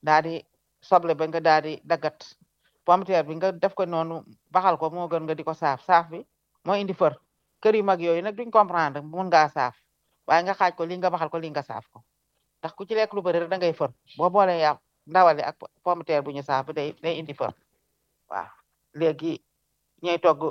daa di soble ba nga daa di daggat pomteer bi nga def ko noonu baxal ko moo gën nga di ko saaf saaf bi moo indi fër kër yu mag yooyu nag duñ comprendre mun ngaa saaf waaye nga xaaj ko li nga baxal ko li nga saaf ko ndax ku ci lekk lu bëri rek da ngay fër boo boolee yàpp ndawale ak pomteer bu ñu saaf bi day day indi fër waaw léegi ñooy togg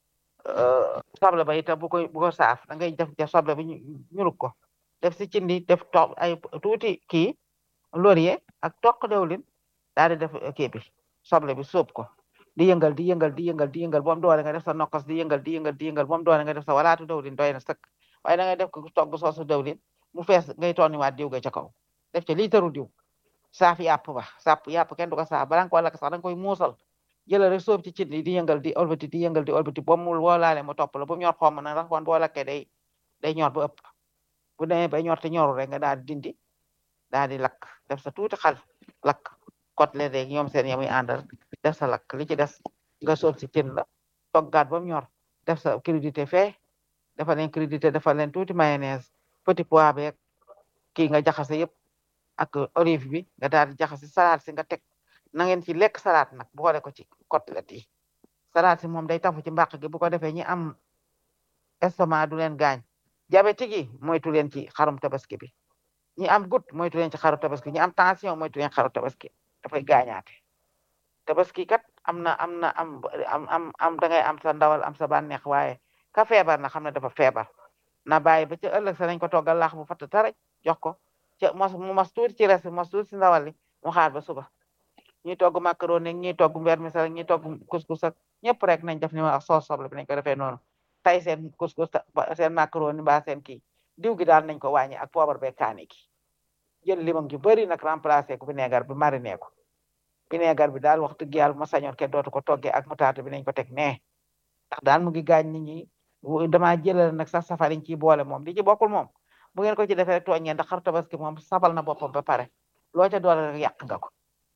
soble ba itam bu ko bu ko saaf da ngay def def soble bi ñurug ko def si cindi def to ay tuuti kii laurier ak toq dewlin daal di def kii bi soble bi sóob ko di yëngal di yëngal di yëngal di yëngal moom doole nga def sa nokkos di yëngal di yëngal di yëngal moom doole nga def sa walaatu dewlin doy na sëkk waaye da ngay def ko togg soosu dewlin mu fees ngay tooniwaat diw ga ca kaw def ca liitaru diw saaf yàpp ba saaf yàpp kenn du ko saaf balaa nga ko lakk sax da nga koy muusal jëlal rek sóob ci cin di yëngal di olbati di yëngal di olbati ba mu woolaale mu topp la bu mu ñor xomm na ndax wan boo lakkee day day ñor ba ëpp bu demee ba ñor te ñoru rek nga daal di dindi daal di lakk def sa tuuti xal lakk côtelette rek ñoom seen yamuy àndal def sa lakk li ci des nga sóob ci cin la toggaat ba mu ñor def sa crudité fee dafa leen crudité dafa leen tuuti mayonnaise petit pois beeg kii nga jaxase yëpp ak olive bi nga daal di jaxase salade si nga teg na ngeen ci lekk salade nag boole ko ci côtelette yi salade si moom day tafu ci mbàq gi bu ko defee ñi am estomac du leen gaañ diabétique yi moytu leen ci xarum tabaski bi ñi am goutte moytu leen ci xaru tabaski ñi am tension moytu leen xaru tabaski dafay gaañaate tabaski kat am na am na am am am am da ngay am sa ndawal am sa bànneex waaye ka feebar na xam ne dafa feebar na bàyyi ba ca ëllëg sa nañ ko toggal laax bu fatt taraj jox ko ca mos mu mos tuuti ci res mos tuuti ci ndawal li mu xaar ba suba ñuy togg macaroni ñuy togg vermicelle ñuy togg couscous ak ñëpp rek nañ def ni ma wax soos soble bi nañ ko defee noonu tay seen couscous seen macaroni mbaa seen kii diw gi daal nañ ko wàññi ak poobar be kaani gi jël limon ju bëri nag remplacé ko vinaigre bi mariné ko vinaigre bi daal wax dëgg yàlla ma sañoon kenn dootu ko toggee ak mutaate bi nañ ko teg nee ndax daal mu ngi gaañ nit ñi damaa jëlal nag sax safariñ ciy boole moom li ci bokkul moom bu ngeen ko ci defee rek tooñ ngeen ndax xar tabaski moom sabal na boppam ba pare loo ca doole rek yàq nga ko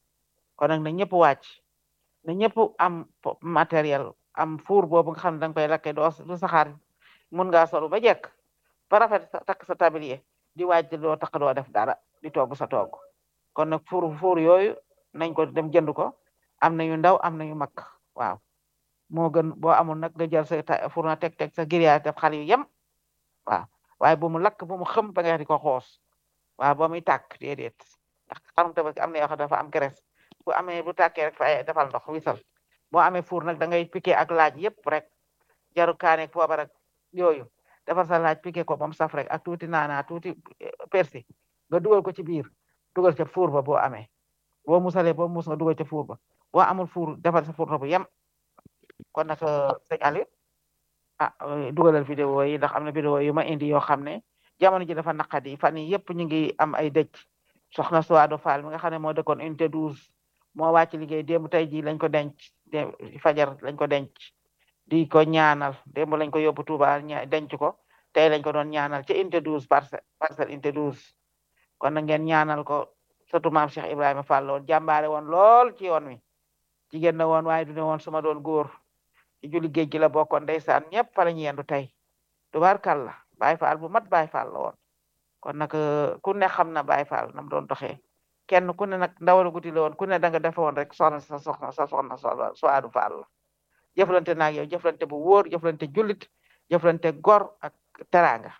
kon nag na ñëpp wàcc na ñëpp am matériel am four boobu nga xam ne danga koy lakkee doo du saxaar mun ngaa solu ba jekk ba rafet takk sa tablier di wàcc doo takk doo def dara di togg sa togg kon nag four four yooyu nañ ko dem jënd ko am na yu ndaw am na yu mag waaw moo gën boo amul nag nga jël sa four na teg teg sa grillage def xal yu yem waaw waaye bu mu lakk bu mu xëm ba nga di ko xoos waaw ba muy tàkk déedéet ndax xarum tabaski am na yoo xam dafa am graisse bu amee bu tàkkee rek fa defal ndox wisal boo amee four nag da ngay piqué ak laaj yëpp rek jaru kaane poobar ak yooyu defar sa laaj piqué ko ba mu saf rek ak tuuti naana tuuti persi nga dugal ko ci biir dugal ca four ba boo amee boo musalee boo mus nga dugal ca four ba boo amul four defar sa four bu yem kon nag sëñ Aliou ah dugalal vidéo yi ndax am na vidéo yu ma indi yoo xam ne jamono ji dafa naqadi fan yi yëpp ñu ngi am ay dëj soxna Suwaado Fall mi nga xam ne moo dëkkoon unité 12 moo wàcc liggéey démb tey jii lañ ko denc fajar lañ ko denc di ko ñaanal démb lañ ko yóbbu Touba denc ko tey lañ ko doon ñaanal ci unité 12 parcelle parcelle unité 12 kon na ngeen ñaanal ko surtout maam Cheikh Ibrahima Fall woon jàmbaare woon lool ci yoon wi jigéen na woon waaye du ne woon suma doon góor ci julli géej gi la bokkoon ndeysaan ñëpp fa la ñu yendu tey tubaarkàlla Baay Faal bu mat Baay Faal la woon kon nag ku ne xam na Baay Faal nam doon doxee kenn ku ne nag ndawal guddi la woon ku ne da nga defe woon rek soxna sa soxna sa soxna Suwaadu Faal la jëflante naag yow jëflante bu wóor jëflante jullit jëflante gor ak teraanga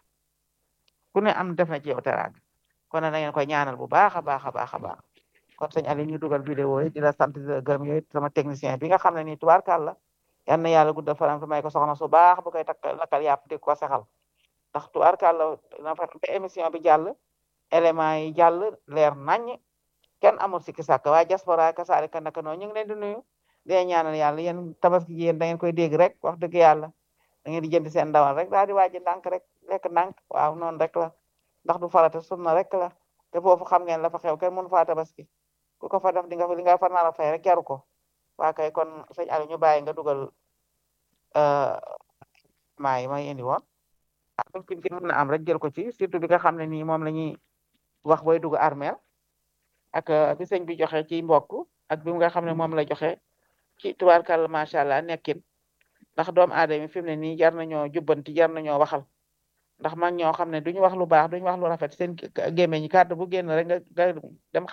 ku ne am def na ci yow teraanga kon nag na ngeen koy ñaanal bu baax a baax a baax a baax kon sëñ Aliou ñu dugal vidéo yi di la sant di la gërëm yooyu sama technicien bi nga xam ne nii tubaarkàlla yal na yàlla guddal faram fi may ko soxna su baax bu koy takk lakkal yàpp di ko sexal ndax tubaarkàlla na fa te émission bi jàll élément yi jàll leer nañ kenn amul sikki sàkk waaye diaspora kasaalika naka noonu ñu ngi leen di nuyu di ñaanal yàlla yéen tabaski ji yéen da ngeen koy dégg rek wax dëgg yàlla da ngeen di jënd seen ndawal rek daal di waaji ndànk rek lekk ndànk waaw noonu rek la ndax du farata sunna rek la te foofu xam ngeen la fa xew kenn mënu faa tabaski ku ko fa def di nga fa li nga fa nar a fay rek jaru ko waa kay kon sëñ Aliou ñu bàyyi nga dugal maa yi may indi woon ah buñ ci mën na am rek jël ko ci surtout bi nga xam ne nii moom la ñuy wax booy dugg armeel ak bi sëñ bi joxe ci mbokk ak bi nga xam ne moom la joxe ci tubaarkàlla macha allah nekkin ndax doomu aadama fi mu ne nii jar nañoo jubbanti jar nañoo waxal ndax man ñoo xam ne duñu wax lu baax duñu wax lu rafet seen gémmiñ ñi kàddu bu génn rek nga nga dem